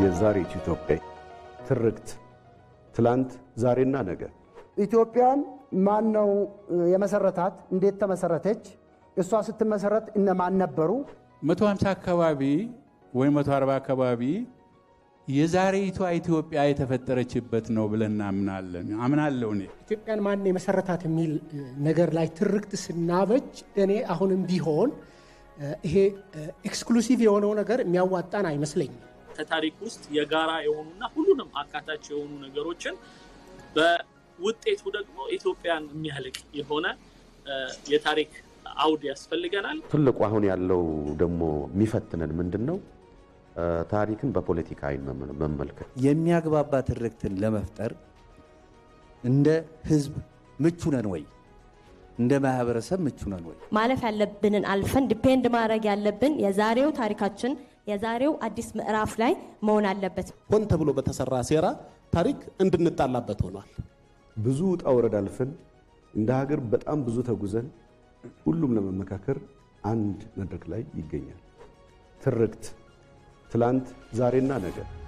የዛሬቱ ኢትዮጵያ ትርክት ትላንት ዛሬና ነገ ኢትዮጵያን ማን ነው የመሰረታት? እንዴት ተመሰረተች? እሷ ስትመሰረት እነማን ነበሩ? 150 አካባቢ ወይም 140 አካባቢ የዛሬይቷ ኢትዮጵያ የተፈጠረችበት ነው ብለን እናምናለን። አምናለሁ እኔ ኢትዮጵያን ማን የመሰረታት የሚል ነገር ላይ ትርክት ስናበጅ እኔ አሁንም ቢሆን ይሄ ኤክስክሉሲቭ የሆነው ነገር የሚያዋጣን አይመስለኝም። ከታሪክ ውስጥ የጋራ የሆኑና ሁሉንም አካታች የሆኑ ነገሮችን በውጤቱ ደግሞ ኢትዮጵያን የሚያልቅ የሆነ የታሪክ አውድ ያስፈልገናል። ትልቁ አሁን ያለው ደግሞ የሚፈትነን ምንድን ነው? ታሪክን በፖለቲካ አይን መመልከት። የሚያግባባ ትርክትን ለመፍጠር እንደ ሕዝብ ምቹ ነን ወይ? እንደ ማህበረሰብ ምቹ ነን ወይ? ማለፍ ያለብንን አልፈን ዲፔንድ ማድረግ ያለብን የዛሬው ታሪካችን የዛሬው አዲስ ምዕራፍ ላይ መሆን አለበት። ሆን ተብሎ በተሰራ ሴራ ታሪክ እንድንጣላበት ሆኗል። ብዙ ውጣ ውረድ አልፈን እንደ ሀገር በጣም ብዙ ተጉዘን ሁሉም ለመመካከር አንድ መድረክ ላይ ይገኛል። ትርክት ትላንት ዛሬና ነገ